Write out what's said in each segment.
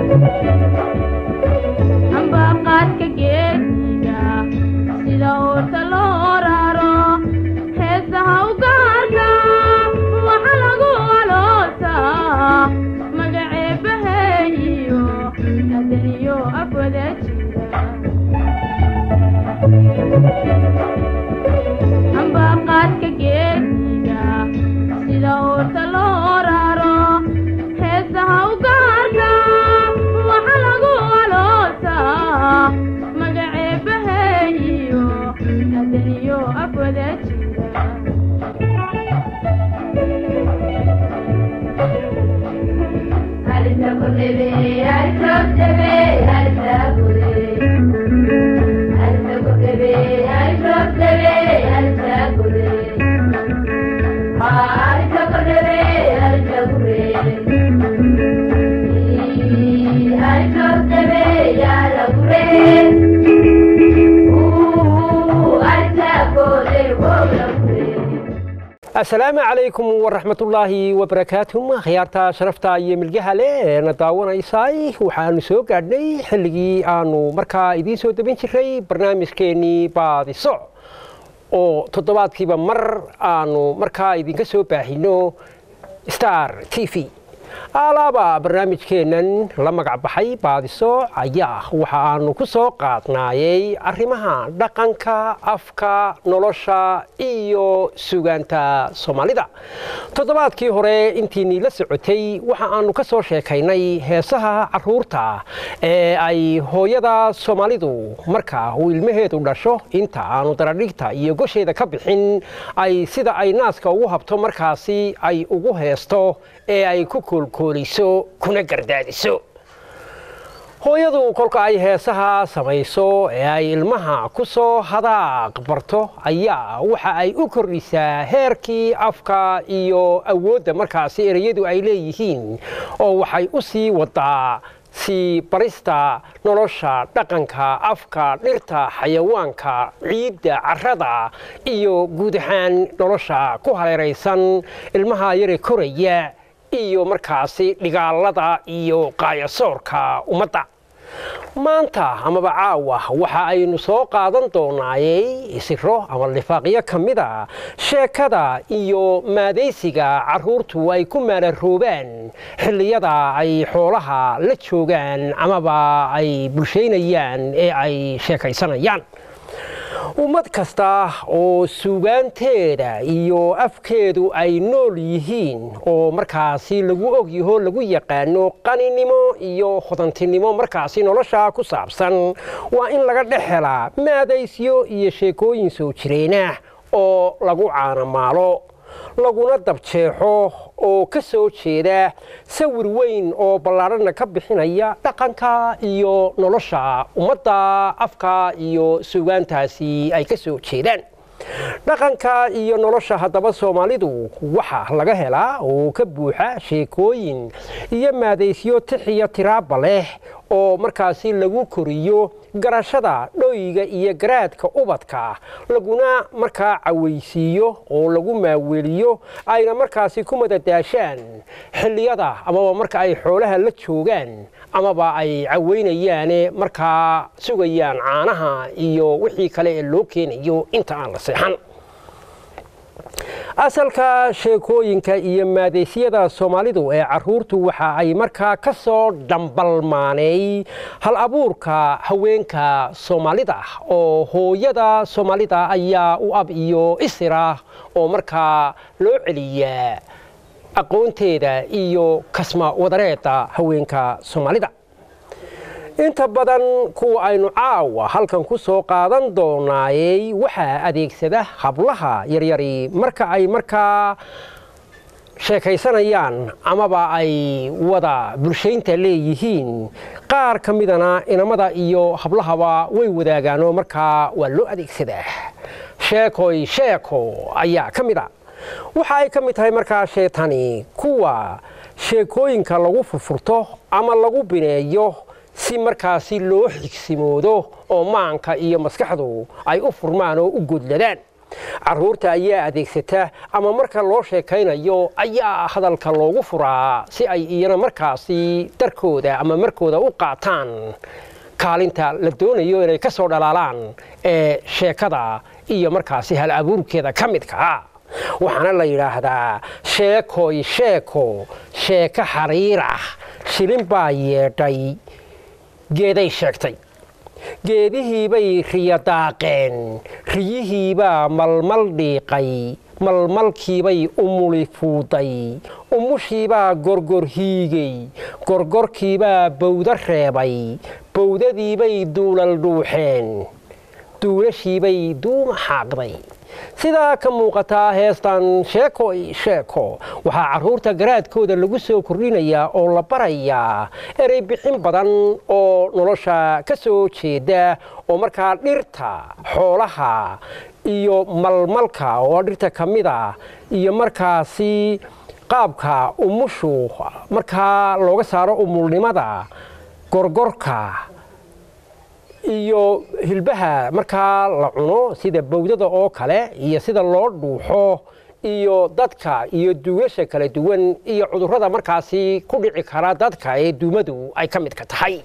ambaqaadka geediga sida uurta loo raro heesaha u gaarka waxa lagu aloosaa magaceebaheeyo adaniyo afwada jira ambaqaadka geediga sida uurta loo raro heesaha u gaarka waxa lagu aloosaa magaceebaheeyo adaniyo afwada jira asalaamu calaykum waraxmatullaahi wabarakaatuh khiyaarta sharafta iyo milgaha leh eena daawanaysay waxaanu soo gaadhnay xilligii aanu markaa idiin soo debin jiray barnaamijkeennii baadiso oo toddobaadkiiba mar aanu markaa idinka soo baahino star t v alaaba barnaamijkeennan la magac baxay baadiso ayaa waxa aanu ku soo qaadnaayey arrimaha dhaqanka afka nolosha iyo sugaanta soomaalida toddobaadkii hore intiinii la socotay waxa aanu ka soo sheekaynay heesaha caruurta ee ay hooyada soomaalidu marka uu ilmaheedu dhasho inta aanu daradhigta iyo gosheeda ka bixin ay sida ay naaska ugu habto markaasi ay ugu heesto ee ay ku koolkooliso kuna gardaadiso hooyadu kolka ay heesaha samayso ee ay ilmaha ku soo hadaaq barto ayaa waxa ay u kordhisaa heerkii afka iyo awoodda markaasi ereyadu ay leeyihiin oo waxay u sii wadaa sii barista nolosha dhaqanka afka dhirta xayawaanka ciidda carrada iyo guud ahaan nolosha ku hareeraysan ilmaha yare koraya iyo markaasi dhigaalada iyo qaayasoorka ummadda maanta amaba caawa waxa aynu soo qaadan doonaayey isiro ama lifaaqyo ka mida sheekada iyo maadaysiga carruurtu ay ku maalaroobaan xilliyada ay xoolaha la joogaan amaba ay bulshaynayaan ee ay sheekaysanayaan ummad kasta oo suugaanteeda iyo afkeedu ay nool yihiin oo markaasi lagu ogyaho lagu yaqaano qaninimo iyo hodantinimo markaasi nolosha ku saabsan waa in laga dhex helaa maadaysyo iyo sheekooyin soo jireenah oo lagu caanamaalo laguna dabjeexo oo ka soo jeeda sawir weyn oo ballaadhana ka bixinaya dhaqanka iyo nolosha ummadda afka iyo sugaantaasi ay ka soo jeedaan dhaqanka iyo nolosha haddaba soomaalidu waxa laga helaa oo ka buuxa sheekooyin iyo maadaysyo tixiyo tiraaba leh oo markaasi lagu koriyo garashada dhoyga iyo garaadka ubadka laguna markaa cawaysiiyo oo lagu maaweeliyo ayna markaasi ku madadaashaan xilliyada amaba marka ay xoolaha la joogaan amaba ay cawaynayaane markaa sugayaan caanaha iyo wixii kale ee loo keenayo inta aan la seexan asalka sheekooyinka iyo maadaysyada soomaalidu ee caruurtu waxa ay markaa ka soo dhambalmaanay hal abuurka haweenka soomaalida oo hooyada soomaalida ayaa u ab iyo isira oo markaa loo celiyaa aqoonteeda iyo kasma wadareeda haweenka soomaalida inta badan kuwa aynu caawa halkan ku soo qaadan doonaayey waxaa adeegsada hablaha yaryari marka ay markaa sheekaysanayaan amaba ay wada bulshaynta leeyihiin qaar ka midana inamada iyo hablahaba way wadaagaanoo markaa waa loo adeegsadaa sheekoy sheeko ayaa ka mid a waxa ay ka mid tahay markaa sheetani kuwa sheekooyinka lagu furfurto ama lagu bineeyo si markaasi loo xigsimoodo oo maanka iyo maskaxdu ay u furmaan oo u godladaan caruurta ayaa adeegsata ama marka loo sheekaynayo ayaa hadalka loogu furaa si ay iyana markaasi darkooda ama markooda u qaataan kaalinta la doonayo inay ka soo dhalaalaan ee sheekada iyo markaasi hal abuurkeeda ka midka waxaana la yidhaahdaa sheekoy sheeko sheeko xariir ah shilin baa yeedhay geeday sheegtay geedihiibay riyo daaqeen riyihiibaa malmal dhiiqay malmalkiibay umuli fuuday umushiibaa gorgor hiigay gorgorkiibaa bawdo reebay bawdadiibay duulal dhuuxeen duulashiibay duuma xaaqday sidaa ka muuqataa heestan sheeko sheeko waxaa carruurta garaadkooda lagu soo kordhinayaa oo la barayaa erey bixin badan oo nolosha ka soo jeeda oo markaa dhirta xoolaha iyo malmalka oo dhirta ka mid a iyo markaasi qaabka umushu markaa looga saaro umulnimada gorgorka iyo hilbaha markaa la cuno sida bawdada oo kale iyo sida loo dhuuxo iyo dadka iyo duulasha kala duwan iyo cudurrada markaasi ku dhici kara dadka ee duumadu ay ka midka tahay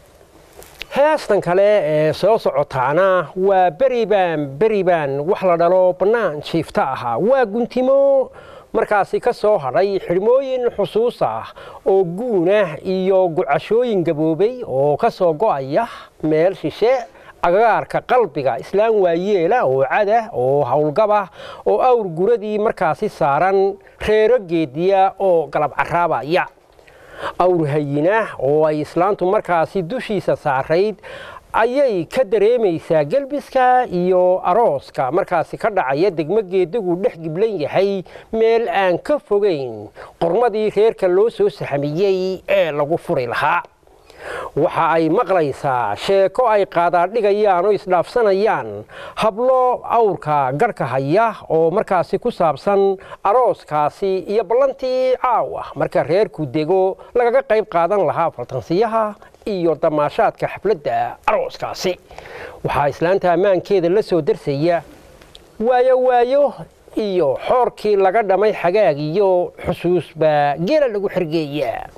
heestan kale ee soo socotaana waa beribaan beribaan wax la dhalo bannaan jiifta ahaa waa guntimo markaasi ka soo hadhay xidhmooyin xusuus ah oo guunah iyo gucashooyin gaboobay oo ka soo go'aya meel shishe agagaarka qalbiga islaan waayeela oo cadah oo howlgabah oo awr guradii markaasi saaran reero geediya oo galab caraabaya awr hayinah oo ay islaantu markaasi dushiisa saarayd ayay ka dareemaysaa gelbiska iyo arooska markaasi ka dhacaya degmo geedigu dhex giblan yahay meel aan ka fogayn qormadii reerka loo soo sahamiyey ee lagu furi lahaa waxa ay maqlaysaa sheeko ay qaadaadhigayaan oo isdhaafsanayaan hablo awrka garhka haya oo markaasi ku saabsan arooskaasi iyo ballantii caawa marka reerku dego lagaga qayb qaadan lahaa faltansiyaha iyo damaashaadka xafladda arooskaasi waxaa islaanta ammaankeeda la soo darsaya waayo waayo iyo xoorkii laga dhamay xagaag iyo xusuus baa geela lagu xergeeyaa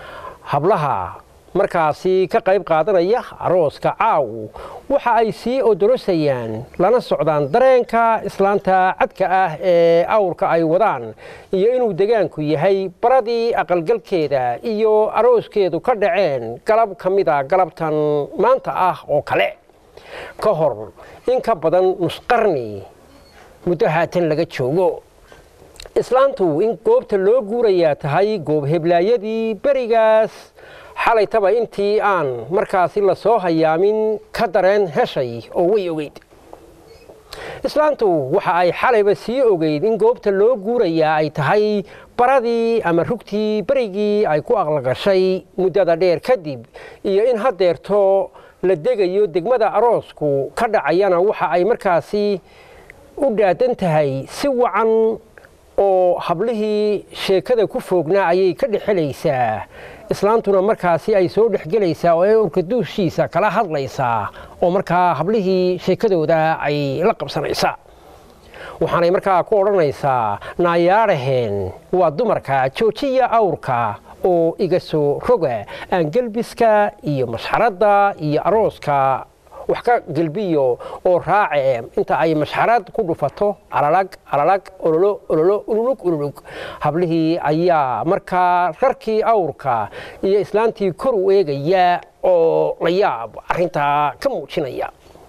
hablaha markaasi ka qayb qaadanaya arooska caaw waxa ay sii odorosayaan lana socdaan dareenka islaanta cadka ah ee awrka ay wadaan iyo inuu degaanku yahay baradii aqalgalkeeda iyo arooskeedu ka dhaceen galab ka mida galabtan maanta ah oo kale ka hor in ka badan nusqarni muddo haatan laga joogo islaantu in goobta loo guurayaa tahay goob heblaayadii berigaas xalaytaba intii aan markaasi la soo hayaamin ka dareen heshay oo way ogeyd islaantu waxa ay xalayba sii ogeyd in goobta loo guurayaa ay tahay baradii ama rugtii berigii ay ku aqlagashay muddada dheer kadib iyo in haddeerto la degayo degmada aroosku ka dhacayana waxa ay markaasi u dhaadan tahay si wacan oo hablihii sheekada ku foognaa ayay ka dhexelaysaa islaantuna markaasi ay soo dhexgelaysaa oo ee urka duushiisa kala hadlaysaa oo markaa hablihii sheekadooda ay la qabsanaysaa waxaanay markaa ku odhanaysaa naayaadhaheen waa dumarka joojiya awrka oo iga soo roga aan gelbiska iyo masxaradda iyo arooska wax ka gelbiyo oo raace inta ay mashxarad ku dhufato alalag alalag ololo ololo ululug ululug hablihii ayaa markaa rarkii awrka iyo islaantii kor u eegaya oo la yaab arrintaa ka muujinaya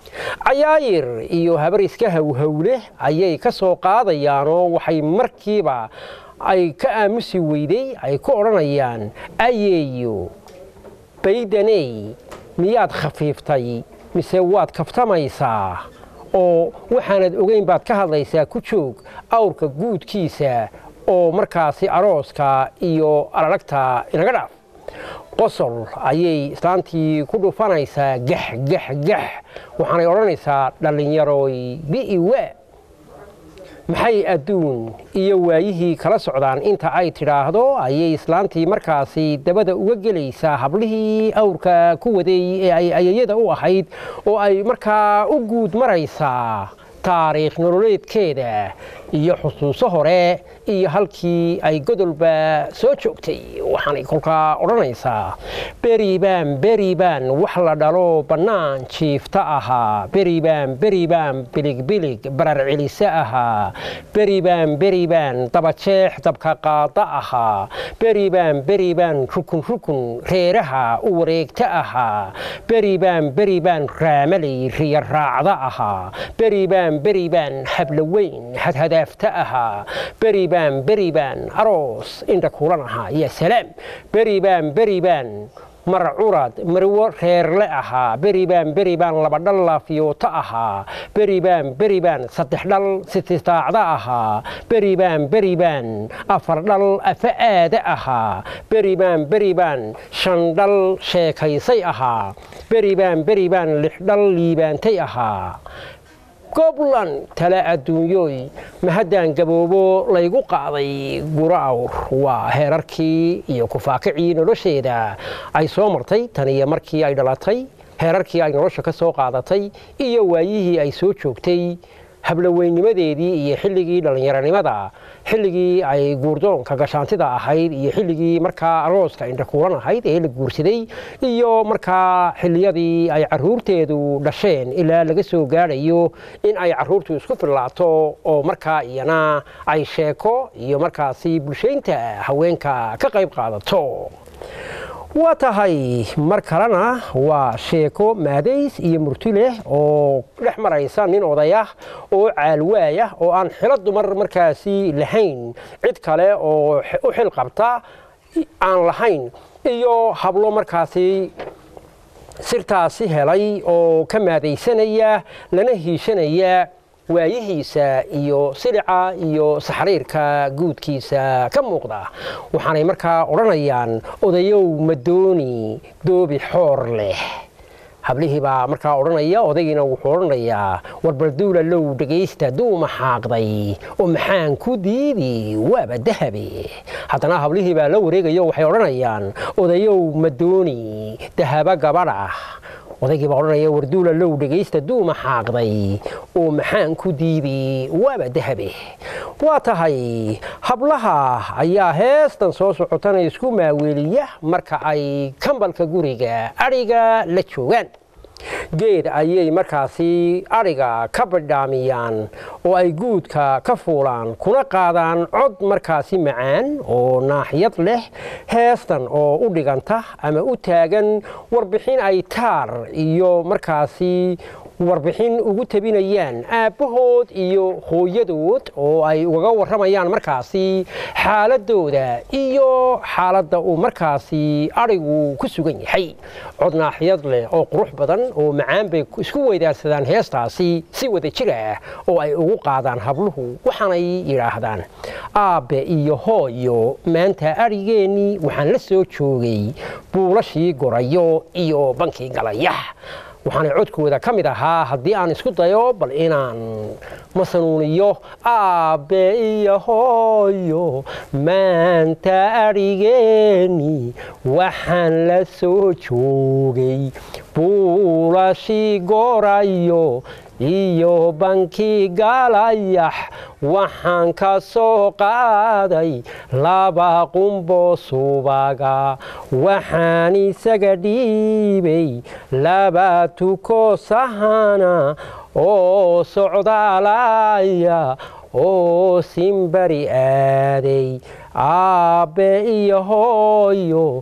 cayaayir iyo habar iska howhowleh ayay ka soo qaadayaanoo waxay markiiba ay ka aamusi weyday ay ku odhanayaan ayeeyo baydaney miyaad khafiiftay mise waad kaftamaysaa oo waxaanad ogeyn baad ka hadlaysaa ku joog awrka guudkiisa oo markaasi arooska iyo alalagta inaga dhaaf qosol ayay islaantii ku dhufanaysaa gax gax gax waxaanay odhanaysaa dhallinyarooy bi'iwa maxay adduun iyo waayihii kala socdaan inta ay tidhaahdo ayay islaantii markaasi dabada uga gelaysaa hablihii awrka ku waday ee ay ayayada u ahayd oo ay markaa u guud maraysaa taariikh nololeedkeeda iyo xusuuso hore iyo halkii ay godolba soo joogtay waxaanay kolkaa odhanaysaa beribaan beribaan wax la dhalo bannaan jiifta ahaa beribaan beribaan biligbilig barar celise ahaa beribaan beribaan dabajeex dabka qaada ahaa beribaan beribaan rukun rukun reeraha u wareegta ahaa beribaan beribaan raamaley riya raacda ahaa beribaan beribaan habloweyn hadhadaafta ahaa beribaan beribaan aroos indha kulan ahaa ya salaam beribaan beribaan marcurad marwo reerle ahaa beribaan beribaan laba dhal laafiyoota ahaa beribaan beribaan saddex dhal sitistaacda ahaa beribaan beribaan afar dhal afa aada ahaa beribaan beribaan shan dhal sheekaysay ahaa beribaan beribaan lix dhal liibaantay ahaa goblan tale adduunyooy mahaddaan gaboobo laygu qaaday guro awr waa heerarkii iyo kufaakicii nolosheeda ay soo martay tan iyo markii ay dhalatay heerarkii ay nolosha ka soo qaadatay iyo waayihii ay soo joogtay habloweynimadeedii iyo xilligii dhallinyaronimada xilligii ay guurdoonka gashaantida ahayd iyo xilligii markaa arooska indhakuulan ahayd ee la guursaday iyo markaa xilliyadii ay caruurteedu dhasheen ilaa laga soo gaadhayo in ay caruurtu isku fillaato oo markaa iyana ay sheeko iyo markaasi bulshaynta haweenka ka qayb qaadato waa tahay mar kalena waa sheeko maadays iyo murti leh oo dhex maraysa nin odayah oo caalwaayah oo aan xilo dumar markaasi lahayn cid kale oo u xil qabta aan lahayn iyo hablo markaasi sirtaasi helay oo ka maadaysanaya lana hiishanaya waayihiisa iyo silica iyo saxriirka guudkiisa ka muuqda waxaanay markaa odhanayaan odayow madooni doobi xoor leh hablihii baa markaa odhanaya odaygiina wuxuu odhanayaa warbalduula low dhegaysta duuma xaaqday oo maxaan ku diidi waaba dahabe haddana hablihii baa la wareegayo waxay odhanayaan odayow madooni dahaba gabadha odaygii baa odhanaya warduula low dhegaysta duuma xaaqday oo maxaan ku diidi waaba dahabe waa tahay hablaha ayaa heestan soo socotana isku maaweeliya marka ay kambalka guriga adhiga la joogaan geed ayay markaasi adhiga ka badhaamiyaan oo ay guudka ka fuulaan kuna qaadaan cod markaasi macaan oo naaxiyad leh heestan oo u dhiganta ama u taagan warbixin ay taar iyo markaasi warbixin ugu tabinayaan aabbahood iyo hooyadood oo ay ugaga warramayaan markaasi xaaladooda iyo xaaladda uu markaasi adhigu ku sugan yahay cod naaxiyad leh oo qurux badan oo macaan bay isku weydaarsadaan heestaasi si wada jir ah oo ay ugu qaadaan habluhu waxaanay yidhaahdaan aabbe iyo hooyo maanta adhigeennii waxaan la soo joogay buulashii gorayo iyo bankii galaya waxaana codkooda ka mid ahaa haddii aan isku dayo bal inaan masanuuniyo aabbe iyo hooyo maanta adhigeeni waxaan la soo joogay buulashii gorayo iyo bankii galayax waxaan ka soo qaaday laba qumbo subaga waxaan isaga dhiibay laba tuko sahana oo socdaalaya oo simbari aaday aabbe iyo hooyo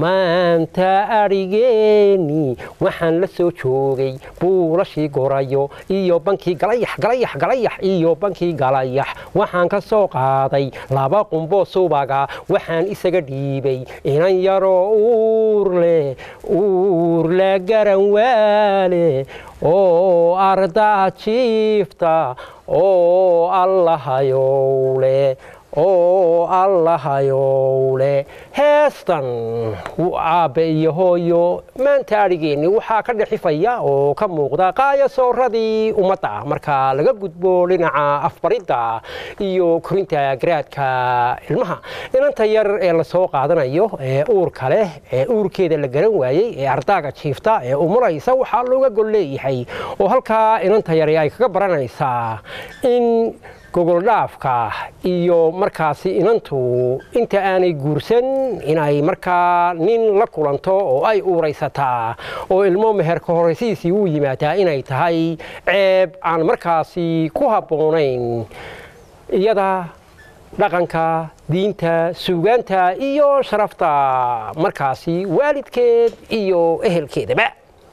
maanta adhigeeni waxaan la soo joogay buulashii gorayo iyo bankii galayax galayax galayax iyo bankii galayax waxaan ka soo qaaday laba qumbo subaga waxaan isaga dhiibay inan yaroo uurleh uurle garan waale oo ardaa jiifta oo allahayowle oo allahayowle heestan aabbe iyo hooyo maanta adhigeenni waxaa ka dhexifaya oo ka muuqda qaayasooradii ummadda marka laga gudbo dhinaca afbaridda iyo korinta garaadka ilmaha inanta yar ee lasoo qaadanayo ee uurka leh ee uurkeeda la garan waayey ee ardaaga jiifta ee umuraysa waxaa looga gol leeyahay oo halkaa inanta yari ay kaga baranaysaa in gogoldhaafka iyo markaasi inantu inta aanay guursan inay markaa nin la kulanto oo ay uuraysataa oo ilmo meherka horaysiisii u yimaadaa inay tahay ceeb aan markaasi ku habboonayn iyada dhaqanka diinta suugaanta iyo sharafta markaasi waalidkeed iyo ehelkeedaba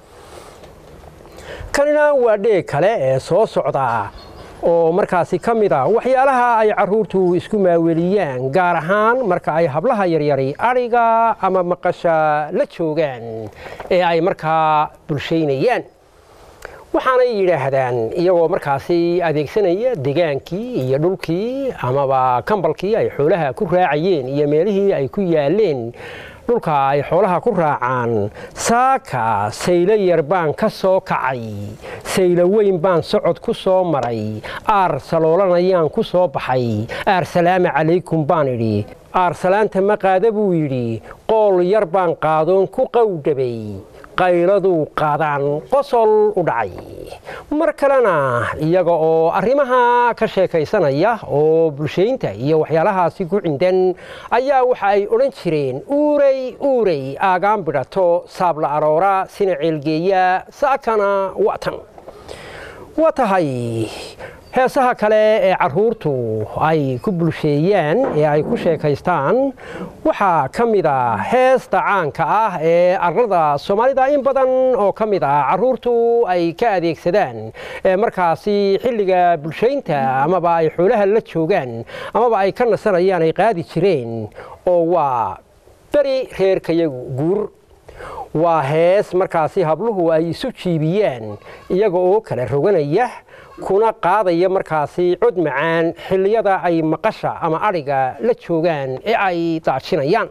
kanina waa dheeg kale ee soo socda oo markaasi ka mid a waxyaalaha ay carruurtu isku maaweliyaan gaar ahaan marka ay hablaha yaryari adhiga ama maqasha la joogaan ee ay markaa bulshaynayaan waxaanay yidhaahdaan iyagoo markaasi adeegsanaya degaankii iyo dhulkii amaba kambalkii ay xoolaha ku raacayeen iyo meelihii ay ku yaaleen dhulka ay xoolaha ku raacaan saaka saylo yar baan ka soo kacay saylo weyn baan socod ku soo maray aar saloolanayaan ku soo baxay aar salaama calaykum baan idhi aar salaanta ma qaada buu yidhi qool yar baan qaadoon ku qowdhabay qayladuu qaadaan qosol u dhacay mar kalena iyaga oo arrimaha ka sheekaysanaya oo bulshaynta iyo waxyaalahaasi ku cindan ayaa waxa ay odhan jireen uurey uurey aagaan bidhato saabla aroora sina ceelgeeya saakana watan waa tahay heesaha kale ee carruurtu ay ku bulsheeyaan ee ay ku sheekaystaan waxaa ka mid a heesta caanka ah ee arlada soomaalida in badan oo ka mid ah carruurtu ay ka adeegsadaan ee markaasi xilliga bulshaynta amaba ay xoolaha la joogaan amaba ay ka nasanayaan ay qaadi jireen oo waa beri reerkayagu guur waa hees markaasi habluhu ay isu jiibiyaan iyaga oo kala roganaya kuna qaadaya markaasi cod macaan xilliyada ay maqasha ama adhiga la joogaan ee ay daajinayaan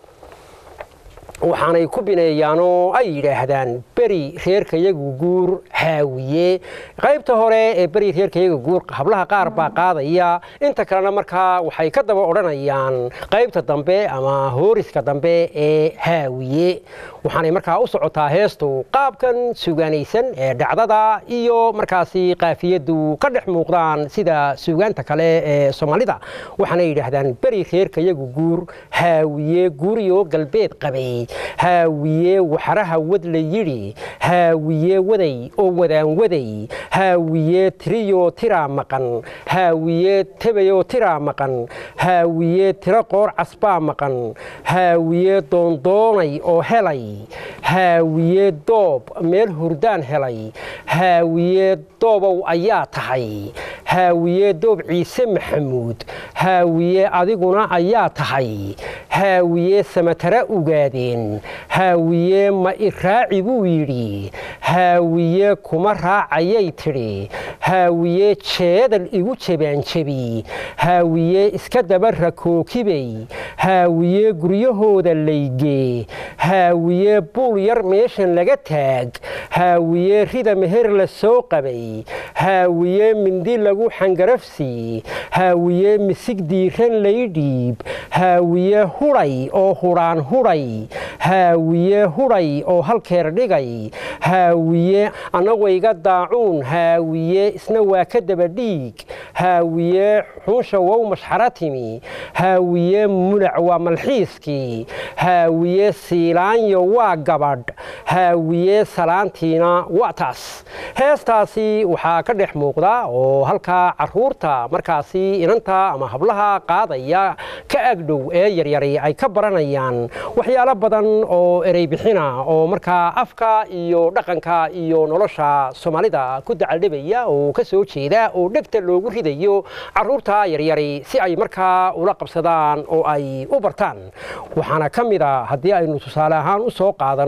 waxaanay ku bineeyaanoo ay yidhaahdaan beri reerkayagu guur haawiye qaybta hore ee beri reerkayaga guur hablaha qaar baa qaadaya inta kalena markaa waxay ka daba odhanayaan qaybta dambe ama hooriska dambe ee haawiye waxaanay markaa u socotaa heestu qaabkan suugaanaysan ee dhacdada iyo markaasi qaafiyadu ka dhex muuqdaan sida suugaanta kale ee soomaalida waxaanay yidhaahdaan beri reerkayagu guur haawiye guuriyo galbeed qabay haawiye waxaraha wad la yidhi haawiye waday oo wadaan waday haawiye tiriyo tiraa maqan haawiye tebayoo tiraa maqan haawiye tiro qoor casbaa maqan haawiye doondoonay oo helay haawiye doob meel hurdaan helay haawiye doobow ayaa tahay haawiye doob ciise maxamuud haawiye adiguna ayaa tahay haawiye samatara ugaadeen haawiye ma iraaci buu yidhi haawiye kuma raacayay tidhi haawiye jeedal igu jebaanjebi haawiye iska daba rakookibay haawiye guryahooda laygee haawiye buul yar meeshan laga taag haawiye rida meher la soo qabay haawiye mindi lagu xangarafsi haawiye misig diiran laydhiib haawiye hudhay oo hudhaan hudhay haawiye hudhay oo halkeer dhigay haawiye annagayga daacuun haawiye isna waa ka daba dhiig haawiye xunsha wow mashxara timi haawiye mulac waa malxiiskii haawiye siilaanyo waa gabadh haawiye salaantiina waa taas heestaasi waxaa ka dhex muuqda oo halkaa carruurta markaasi inanta ama hablaha qaadaya ka agdhow ee yaryari ay ka baranayaan waxyaalo badan oo erey bixina oo markaa afka iyo dhaqanka iyo nolosha soomaalida ku dacaldhibaya oo ka soo jeeda oo dhegta loogu ridayo carruurta yaryari si ay markaa ula qabsadaan oo ay u bartaan waxaana ka mid a haddii aynu tusaale ahaan u soo qaadanno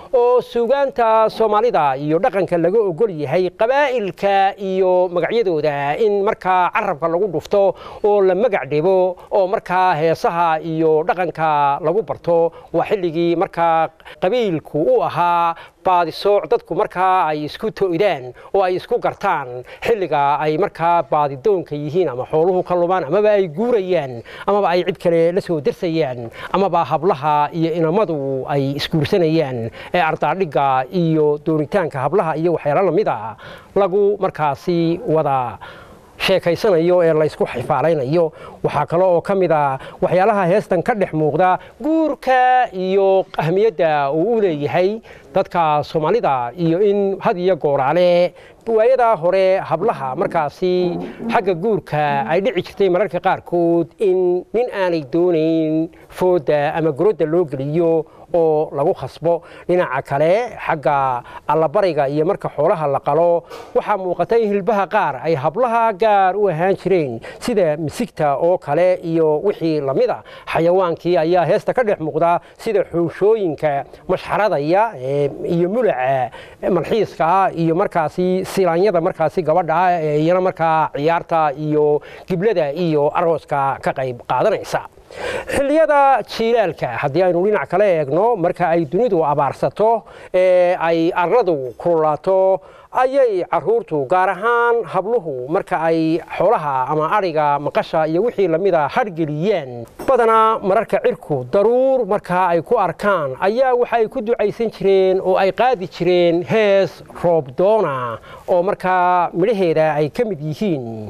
oo suugaanta soomaalida iyo dhaqanka laga ogol yahay qabaa'ilka iyo magacyadooda in markaa carabka lagu dhufto oo la magac dhibo oo markaa heesaha iyo dhaqanka lagu barto waa xilligii markaa qabiilku u ahaa baadisooc dadku markaa ay isku to'daan oo ay isku gartaan xilliga ay markaa baadidoonka yihiin ama xooluhu ka lumaan amaba ay guurayaan amaba ay cid kale la soo darsayaan amaba hablaha iyo inamadu ay isguursanayaan ee ardaadhigga iyo doonitaanka hablaha iyo waxyaalo lamid a lagu markaasi wada sheekaysanayo ee laysku xifaalaynayo waxaa kale oo ka mid a waxyaalaha heestan ka dhex muuqda guurka iyo ahmiyadda uu u leeyahay dadka soomaalida iyo in had iyo gooraale waayadaa hore hablaha markaasi xagga guurka ay dhici jirtay mararka qaarkood in nin aanay doonayn foodda ama gorodda loo geliyo oo lagu khasbo dhinaca kale xagga allabariga iyo marka xoolaha la qalo waxaa muuqata in hilbaha qaar ay hablaha gaar u ahaan jireen sida misigta oo kale iyo wixii lamida xayawaankii ayaa heesta ka dhex muuqda sida xooshooyinka mashxaradaya iyo mulaca malxiiska ah iyo markaasi silaanyada markaasi gabadha ah ee iyana markaa ciyaarta iyo giblada iyo arooska ka qayb qaadanaysa xilliyada jiilaalka haddii aynu dhinac kale eegno marka ay dunidu abaarsato ee ay arladu kululaato ayay caruurtu gaar ahaan habluhu marka ay xoolaha ama adhiga maqasha iyo wixii lamida hadhgeliyaan badanaa mararka cirku daruur markaa ay ku arkaan ayaa waxay ku ducaysan jireen oo ay qaadi jireen hees roobdoona oo markaa midhaheeda ay ka mid yihiin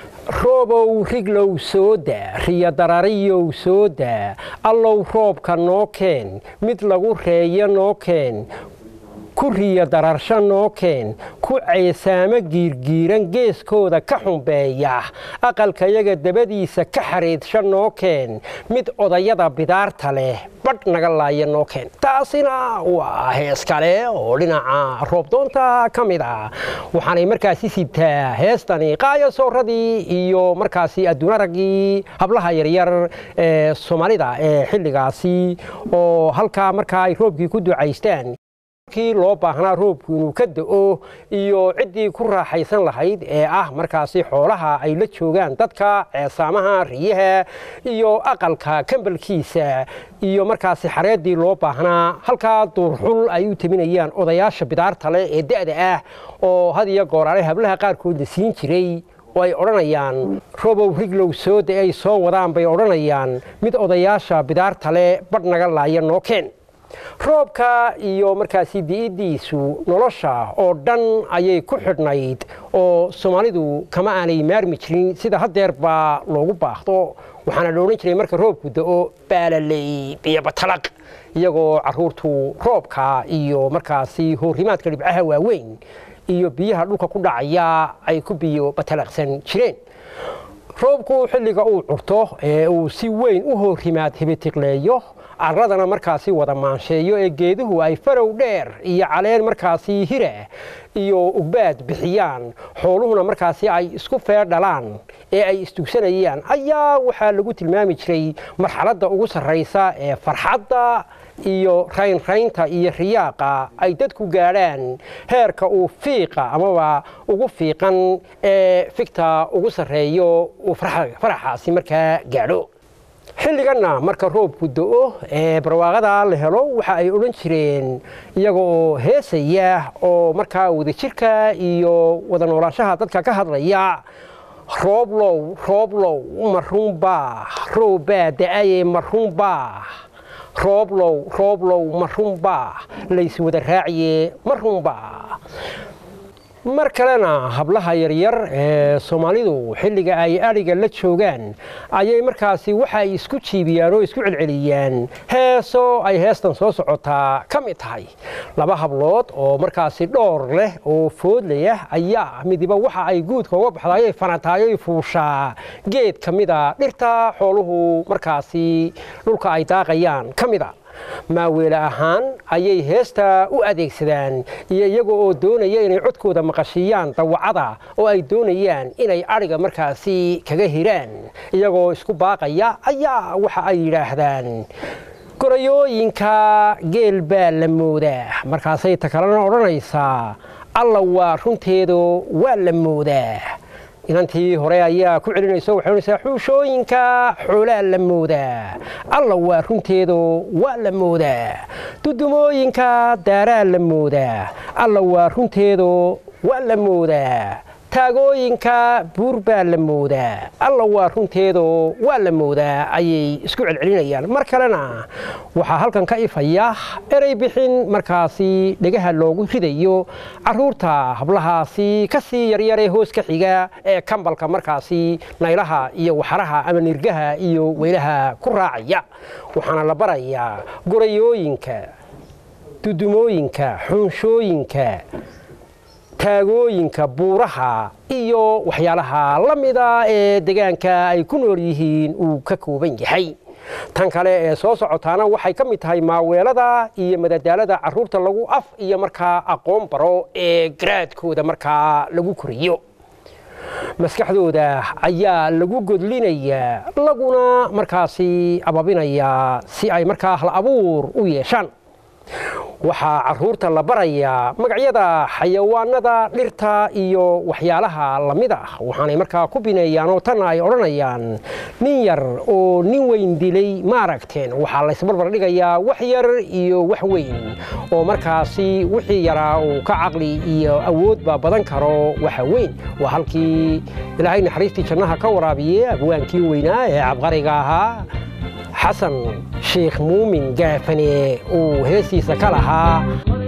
roobow riglow soo daa riyo darariyow soo daa allow roobka noo keen mid lagu reeyo noo keen ku riyo dararsho noo keen ku ceesaamo giirgiiran geeskooda ka xumbeeya aqalkayaga dabadiisa ka xariidsho noo keen mid odayada bidaarta leh badh naga laaya noo keen taasina waa hees kale oo dhinaca roobdoonta ka mid ah waxaanay markaasi sibtaa heestani qaaya sooradii iyo markaasi adduunaraggii hablaha yaryar ee soomaalida ee xilligaasi oo halkaa markaa ay roobkii ku ducaystaan kii loo baahnaa roobku inuu ka da'o iyo ciddii ku raaxaysan lahayd ee ah markaasi xoolaha ay la joogaan dadka ceesaamaha riyaha iyo aqalka kambalkiisa iyo markaasi xareeddii loo baahnaa halkaa duurxul ay u teminayaan odayaasha bidaarta leh ee da'da ah oo had iyo gooraale hablaha qaarkoodna siin jiray oo ay odhanayaan robow riglow sooda ay soo wadaan bay odhanayaan mid odayaasha bidaarta leh badh naga laaya noo keen roobka iyo markaasi di'iddiisu nolosha oo dhan ayay ku xidhnayd oo soomaalidu kama aanay maarmi jirin sida haddeer baa loogu baahdo waxaana la odhan jiray marka roobku da'o baalaley biyo batalaq iyagoo carruurtu roobka iyo markaasi hoorimaadka dhibcaha waaweyn iyo biyaha dhulka ku dhacaya ay ku biyo batalaqsan jireen roobku xilliga uu curto ee uu si weyn u hoorimaad hibitiqleeyo carradana markaasi wada maansheeyo ee geeduhu ay farow dheer iyo caleen markaasi hira iyo ugbaad bixiyaan xooluhuna markaasi ay isku feer dhalaan ee ay istugsanayaan ayaa waxaa lagu tilmaami jiray marxaladda ugu sarraysa ee farxadda iyo raynraynta iyo riyaaqa ay dadku gaadhaan heerka uu fiiqa amaba ugu fiiqan ee figta ugu sarreeyo uu faraxaasi markaa gaadho xilliganna marka roobku do-o ee barwaaqada la helo waxa ay odhan jireen iyaga oo heesaya oo markaa wadajirka iyo wada noolaanshaha dadka ka hadlaya rooblow rooblow marunbaa roobbaa da-aye marunbaa rooblow rooblow marunbaa lays wada raaciye marunbaa mar kalena hablaha yaryar ee soomaalidu xilliga ay adhiga la joogaan ayay markaasi waxa ay isku jiibiyaan oo isku celceliyaan heeso ay heestan soo socotaa ka mid tahay laba hablood oo markaasi dhowr leh oo foodlayah ayaa midiba waxa ay guudka uga baxdaayay fanataayoy fuushaa geed ka mida dhirta xooluhu markaasi dhulka ay daaqayaan ka mida maaweele ahaan ayay heesta u adeegsadaan iyo iyaga oo doonaya inay codkooda maqashiiyaan dawacada oo ay doonayaan inay adhiga markaasi kaga hiraan iyagoo isku baaqaya ayaa waxa ay yidhaahdaan gorayooyinka geel baa la moodaa markaasay ta kalena odhanaysaa alla waa runteedo waa la moodaa inantii hore ayaa ku celinaysa waxay odhanaysaa xuushooyinka xoolaa la moodaa alla waa runteedo waa la moodaa dudumooyinka daaraa la moodaa alla waa runteedo waa la moodaa taagooyinka buur baa la moodaa alla waa runteedo waa la moodaa ayay isku celcelinayaan mar kalena waxaa halkan ka ifaya erey bixin markaasi dhegaha loogu ridayo caruurta hablahaasi ka sii yaryaree hoos ka xiga ee kambalka markaasi naylaha iyo waxaraha ama nirgaha iyo weylaha ku raacaya waxaana la barayaa gorayooyinka dudumooyinka xunshooyinka taagooyinka buuraha iyo waxyaalaha la mida ee deegaanka ay ku nool yihiin uu ka kooban yahay tan kale ee soo socotaana waxay ka mid tahay maaweelada iyo madadaalada caruurta lagu af iyo markaa aqoon baro ee garaadkooda markaa lagu koriyo maskaxdooda ayaa lagu godlinayaa laguna markaasi ababinayaa si ay markaa hal abuur u yeeshaan waxaa caruurta la barayaa magacyada xayawaanada dhirta iyo waxyaalaha lamid ah waxaanay markaa ku bineeyaan oo tan ay odhanayaan nin yar oo nin weyn dilay ma aragteen waxaa laysbarbar dhigayaa wax yar iyo wax weyn oo markaasi wixii yaraa uu ka caqli iyo awoodba badan karo waxa weyn waa halkii ilaahay naxariistii jannaha ka waraabiye abwaankii weynaa ee cabqariga ahaa xasan sheekh muumin gaafane uu heestiisa ka lahaa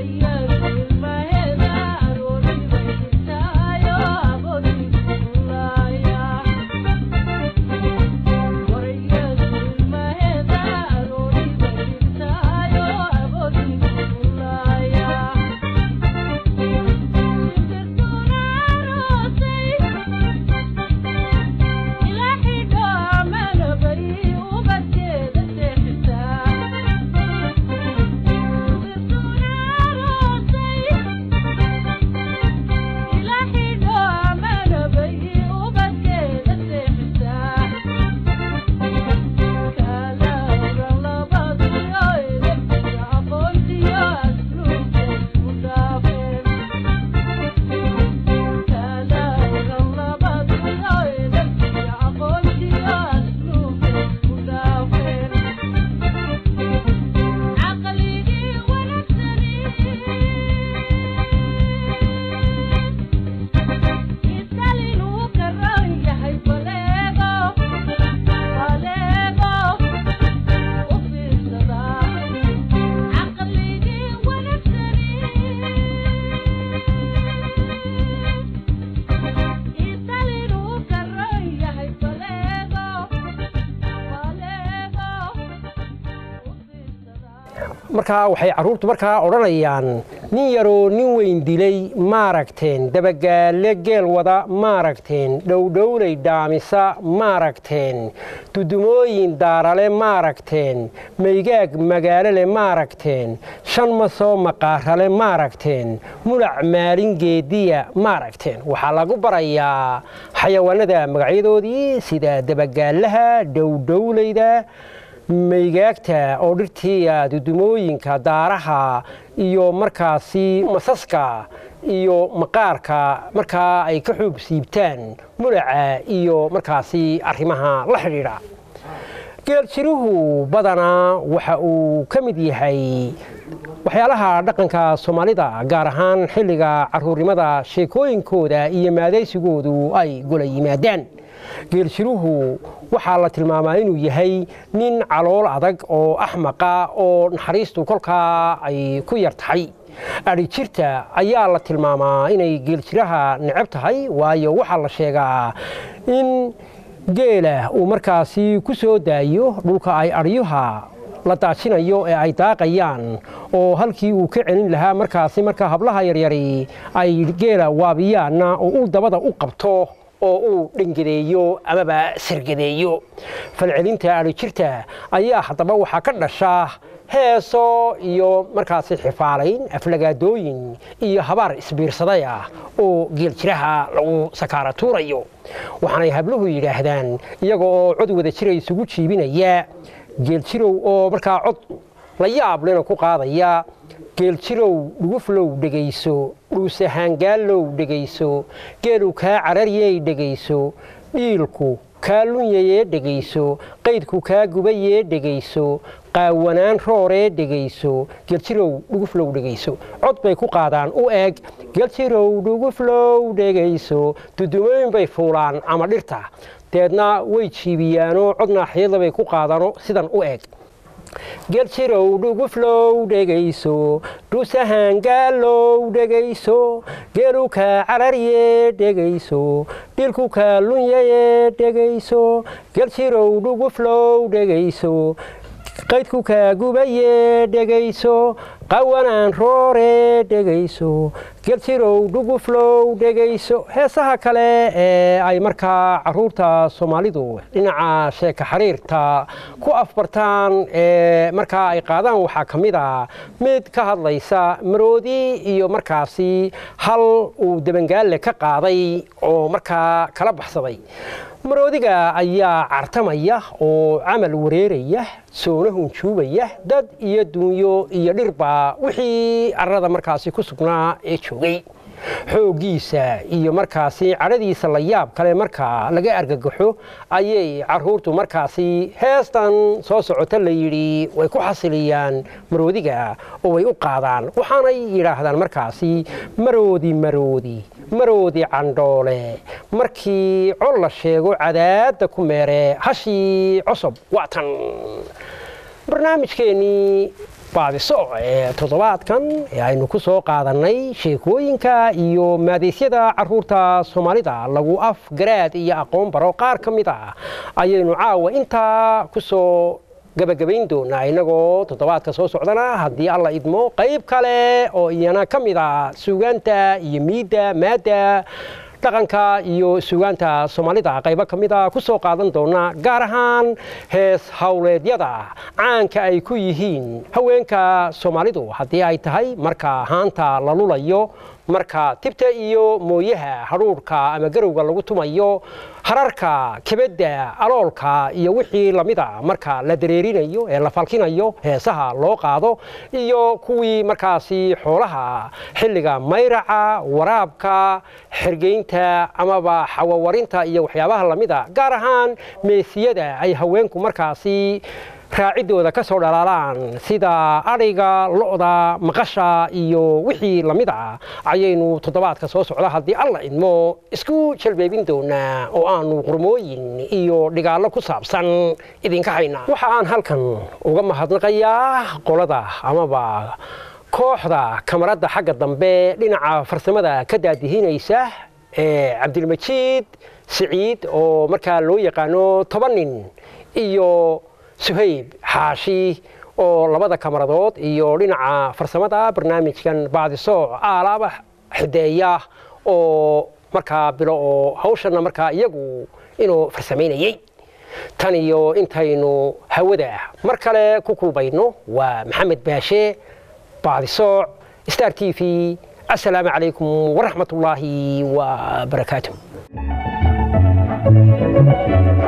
markaa waxay carruurtu markaa odhanayaan nin yaroo nin weyn dilay maaragteen dabagaale geel wada maaragteen dhowdhowlay dhaamisa maaragteen dudumooyin daarale maaragteen maygaag magaalole maaragteen shan masoo maqaarale maaragteen mulac maalin geediya maaragteen waxaa lagu barayaa xayawaanada magacyadoodii sida dabagaalaha dhowdhowlayda maygaagta oo dhirtiiya dudumooyinka daaraha iyo markaasi masaska iyo maqaarka markaa ay ka xoog siibtaan mulaca iyo markaasi arrimaha la xidhiidha geeljiruhu badanaa waxa uu ka mid yahay waxyaalaha dhaqanka soomaalida gaar ahaan xilliga caruurnimada sheekooyinkooda iyo maadaysigoodu ay gola yimaadaan geeljiruhu waxaa la tilmaamaa inuu yahay nin calool adag oo axmaqa oo naxariistu kolkaa ay ku yar tahay adhijirta ayaa la tilmaamaa inay geeljiraha necab tahay waayo waxaa la sheegaa in geela uu markaasi ku soo daayo dhulka ay adhyuha la daajinayo ee ay daaqayaan oo halkii uu ka celin lahaa markaasi markaa hablaha yaryari ay geela waabiyaanna oo uu dabada u qabto oo uu dhangadeeyo amaba sargadeeyo falcelinta adhijirta ayaa haddaba waxaa ka dhasha heeso iyo markaasi xifaalayn aflagaadooyin iyo habaar isbiirsaday ah oo geeljiraha lagu sakaara tuurayo waxaanay habluhu yidhaahdaan iyaga oo cod wada jira isugu jiibinaya geeljirow oo markaa cod la yaab lena ku qaadaya geeljirow dhuguflow dhegayso dhuusahaangaalow dhegayso geelu kaa cararyey dhegayso dhiilku kaa lunyayee dhegayso qaydku kaa gubayee dhegayso qaawanaan rooree dhegayso geljirow dhuguflow dhegayso cod bay ku qaadaan u eeg geljirow dhuguflow dhegayso dudumooyin bay fuulaan ama dhirta deedna way jiibiyaanoo cod naaxiyada bay ku qaadaano sidan u eeg geljirow dhuguflow dhegayso dhuusahaangaalow dhegayso geelu kaa cararye dhegayso dhilku kaa lunyaye dhegayso geljirow dhuguflow dhegayso qaydku kaa gubaye dhegayso qawanaan roore dhegayso geljirow dhuguflow dhegayso heesaha kale ee ay markaa caruurta soomaalidu dhinaca sheeka xiriirta ku afbartaan ee markaa ay qaadaan waxaa ka mid a mid ka hadlaysa maroodi iyo markaasi hal uu debangaalle ka qaaday oo markaa kala baxsaday maroodiga ayaa cartamaya oo camal wareeraya soona hunjuubaya dad iyo duunyo iyo dhirba wixii arrada markaasi ku sugnaa ee joogay xooggiisa iyo markaasi cadhadiisa la yaab kale marka laga argagaxo ayay caruurtu markaasi heestan soo socota la yidhi way ku xasiliyaan maroodiga oo way u qaadaan waxaanay yidhaahdaan markaasi maroodi maroodi maroodi candhoole markii col la sheego cadaadda ku meere hashii cosob waatan barnaamijkeennii baadiso ee toddobaadkan ee aynu ku soo qaadannay sheekooyinka iyo maadaysyada caruurta soomaalida lagu af garaad iyo aqoon baro qaar ka mid ah ayaynu caawa intaa ku soo gabagabayn doonaa innagoo toddobaadka soo socdana haddii alla idmo qayb kale oo iyana ka mid ah suugaanta iyo miidda maadda dhaqanka iyo suugaanta soomaalida qaybo ka mid a ku soo qaadan doona gaar ahaan hees howleedyada caanka ay ku yihiin haweenka soomaalidu haddii ay tahay marka haanta la lulayo marka tibta iyo mooyaha hadhuurhka ama garowga lagu tumayo hararka kebedda aloolka iyo wixii lamida marka la dareerinayo ee la falkinayo heesaha loo qaado iyo kuwii markaasi xoolaha xilliga mayraca waraabka xergeynta amaba xawawarinta iyo waxyaabaha lamida gaar ahaan meesiyada ay haweenku markaasi raaciddooda ka soo dhalaalaan sida adhiga lo'da maqasha iyo wixii lamid ah ayaynu toddobaadka soo socda haddii alla idmo isku jalbeebin doonaa oo aanu qurmooyin iyo dhigaallo ku saabsan idinka haynaa waxa aan halkan uga mahadnaqayaa qolada amaba kooxda kamaradda xagga dambe dhinaca farsamada ka daadihinaysa ee cabdilmajiid siciid oo markaa loo yaqaano toban nin iyo suhayb xaashi oo labada kamaradood iyo dhinaca farsamada barnaamijkan baadisooc aalaaba xideeya oo markaa bilo oo hawshana markaa iyagu inuu farsamaynayey tan iyo intaynu hawada mar kale ku kulbayno waa maxamed baashe baadisooc star t v asalaamu calaykum waraxmat ullaahi wa barakaatu